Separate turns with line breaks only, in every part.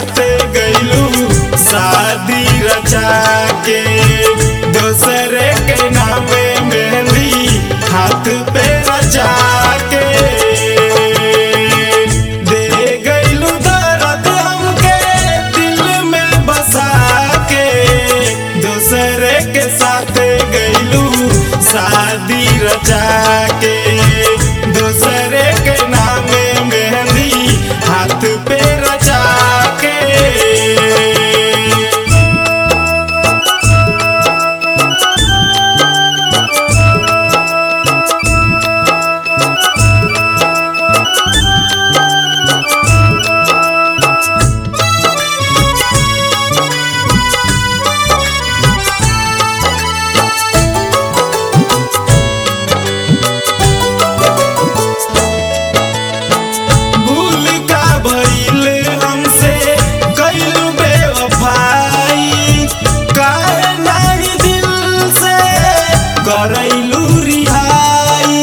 साथ गईलू शादी रचा के दूसरे के नामे मेहंदी हाथ पे रचा के दे गईलू दर्द हमके दिल में बसा के दूसरे के साथ गईलू शादी रचा के दूसरे के नामे मेहंदी हाथ पे रचा के भूल का भइल हमसे कइलू बेवफाई काहे नाही दिल से करैलू रिहाई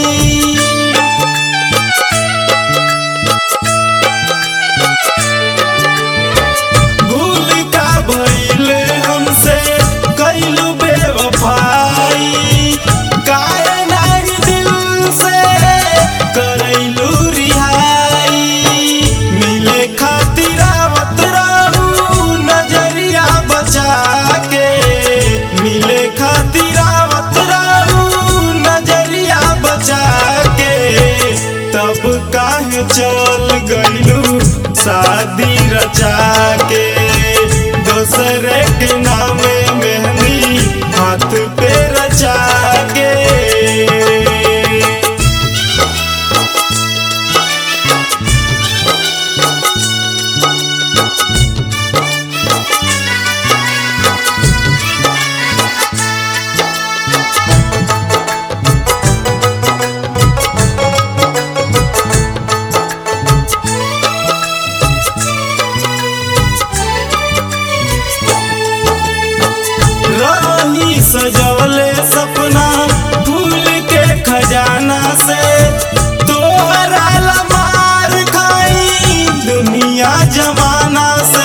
भूल का भइल हमसे कइलू बेवफाई काहे नाही दिल से करैलू रिहाई मिले खातिर आवत रहू नजरिया बचा के मिले खातिर आवत रहू नजरिया बचा के तब काहे चल गइलू शादी रचा के दूसरे के नामे मेहंदी हाथ पे रचा के रही सजवले सपना फूल के खजाना से तोहरा ला मार खाई दुनिया जमाना से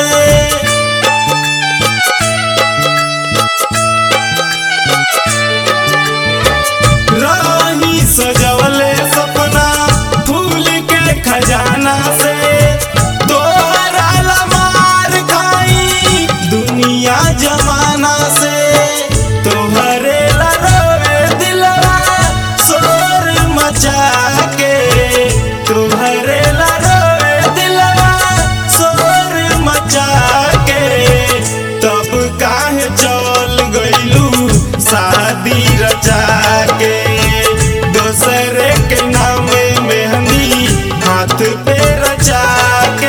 रही सजवले सपना फूल के खजाना से तोहरा ला मार खाई दुनिया जमाना से तोहरे ला रोवे दिलवा शोर मचा के तोहरे ला रोवे दिलवा शोर मचा के तब काहे चल गइलू शादी रचा के दूसरे के नामे मेहंदी हाथ पे रचा के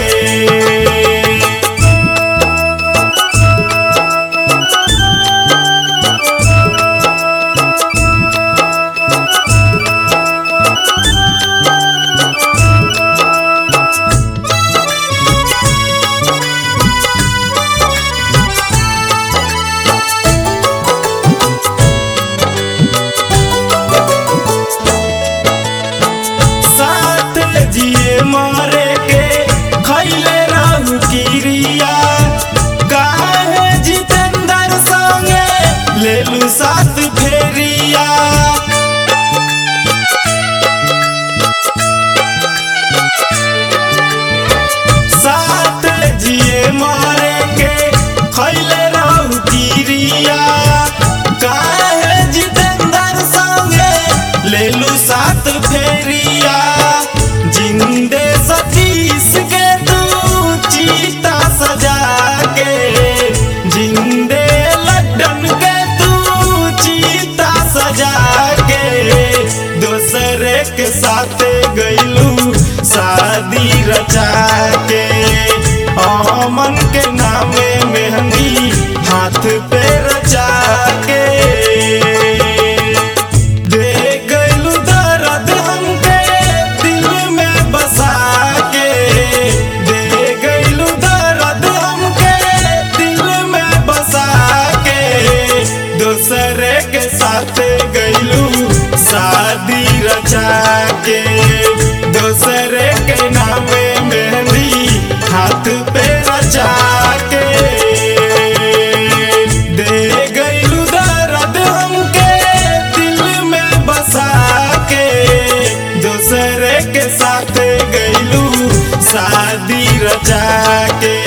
साथ जिए मारे के खैले रहू किरिया काहे जितेंद्र संगे लेलू साथ फेरिया साथ जिए मारे के खैले रहू किरिया काहे जितेंद्र संगे लेलू साथ फेरिया जिंदे सतीश के तू चीता सजा के जिंदे लड्डन के तू चीता सजा के दूसरे के साथ गइलू शादी रचा के अमन के नामे मेहंदी हाथ पे रचा के दे गइलू दर्द हमके दिल में बसा गईलू शादी रचा के